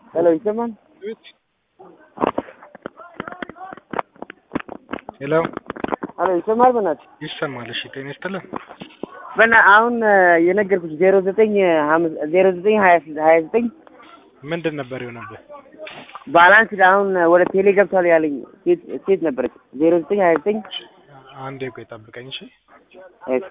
ሄሎ ይሰማል? ሄሎ ሄሎ ይሰማል? በእናትህ ይሰማል። እሺ ጤና ይስጥልን። በና አሁን የነገርኩሽ ዜሮ ዘጠኝ ዜሮ ዘጠኝ ሀያ ሀያ ዘጠኝ ምንድን ነበር የሆነብህ? ባላንስ አሁን ወደ ቴሌ ገብቷል ያለኝ ሴት ሴት ነበረች። ዜሮ ዘጠኝ ሀያ ዘጠኝ አንዴ ቆይ ጠብቀኝ። እሺ እሺ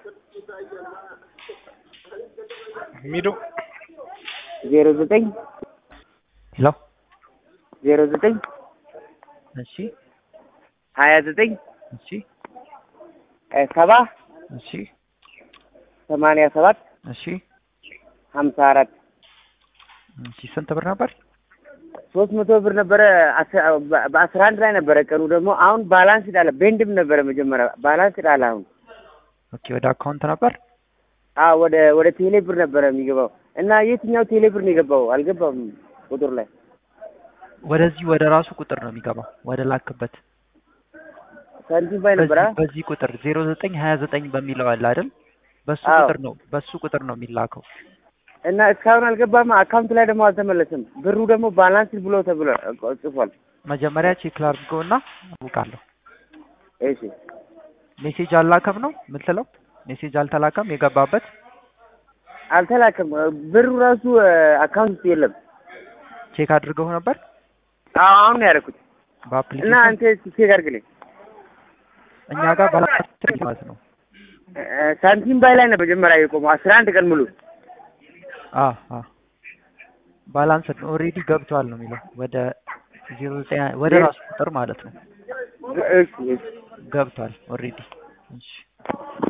ሚዶ ዜሮ ዘጠኝ ሄሎ ዜሮ ዘጠኝ እሺ ሀያ ዘጠኝ እሺ ሰባ እሺ ሰማንያ ሰባት እሺ ሀምሳ አራት እሺ ስንት ብር ነበር? ሶስት መቶ ብር ነበረ። አስ- በ- በአስራ አንድ ላይ ነበረ ቀኑ ደግሞ አሁን ባላንስ ዳለ ቤንድም ነበረ መጀመሪያ ባላንስ ዳለ አሁን ኦኬ ወደ አካውንት ነበር። አዎ ወደ ወደ ቴሌ ብር ነበረ የሚገባው እና የትኛው ቴሌ ብር ነው የገባው? አልገባም ቁጥር ላይ ወደዚህ ወደ ራሱ ቁጥር ነው የሚገባው ወደ ላክበት ሳንቲም ባይ ነበረ። በዚህ በዚህ ቁጥር ዜሮ ዘጠኝ ሀያ ዘጠኝ በሚለው አለ አይደል? በሱ አዎ። ቁጥር ነው በሱ ቁጥር ነው የሚላከው። እና እስካሁን አልገባም። አካውንት ላይ ደግሞ አልተመለሰም። ብሩ ደግሞ ባላንስ ብሎ ተብሎ ጽፏል። መጀመሪያ ቼክ ላድርገውና አውቃለሁ። እሺ ሜሴጅ አላከም ነው የምትለው? ሜሴጅ አልተላከም የገባበት አልተላከም። ብሩ ራሱ አካውንት ውስጥ የለም። ቼክ አድርገው ነበር አዎ አሁን ነው ያደረኩት። እና በአፕሊኬሽን አንተ እስኪ ቼክ አድርግልኝ። እኛ ጋር ባላንስ ማለት ነው። እ፣ ሳንቲም ባይ ላይ ነው መጀመሪያ የቆመው አስራ አንድ ቀን ሙሉ አ አ ባላንስ ኦልሬዲ ገብቷል ነው የሚለው ወደ ዜሮ ዘጠኝ ወደ ራሱ ቁጥር ማለት ነው እሺ እሺ ገብቷል ኦልሬዲ። እሺ